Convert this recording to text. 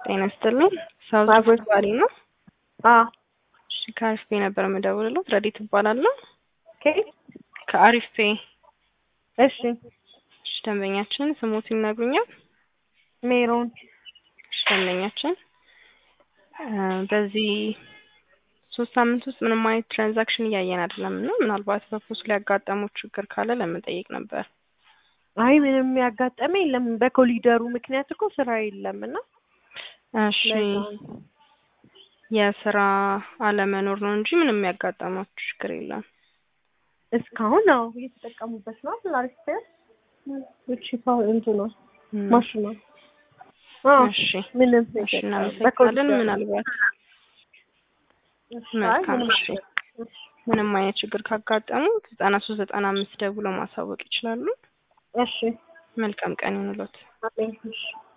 ጤና ይስጥልኝ። ሳውዝ አብሮት ባሪ ነው። አዎ እሺ ከአሪፍ ፔ ነበር የምደውልለው። ረዲት እባላለሁ። ኬት ከአሪፍ ፔ እሺ እሺ፣ ደንበኛችን ስሞት ይነግሩኛል? ሜሮን እሺ፣ ደንበኛችን እ በዚህ ሶስት ሳምንት ውስጥ ምንም አይነት ትራንዛክሽን እያየን አይደለም እና ምናልባት በፖስት ላይ ያጋጠሙት ችግር ካለ ለመጠየቅ ነበር። አይ ምንም ያጋጠመ የለም። በኮሊደሩ ምክንያት እኮ ስራ የለም እና እሺ ለዛ ነው። የስራ አለመኖር ነው እንጂ ምንም ያጋጠማችሁ ችግር የለም። እስካሁን ነው እየተጠቀሙበት ነው። አሪፍ ፔር እቺ ፓ እንትኗ እም፣ ማሽኗ አዎ እሺ ምንም እሺ፣ ነገር እናመሰግናለን። በኮሊደሩ ምናልባት እሺ፣ አይ መልካም ምንም እሺ፣ ምንም አይነት ችግር ካጋጠሙ ዘጠና ሶስት ዘጠና አምስት ደውለው ማሳወቅ ይችላሉ። እሺ መልካም ቀን ይሁንልዎት። አሜን እሺ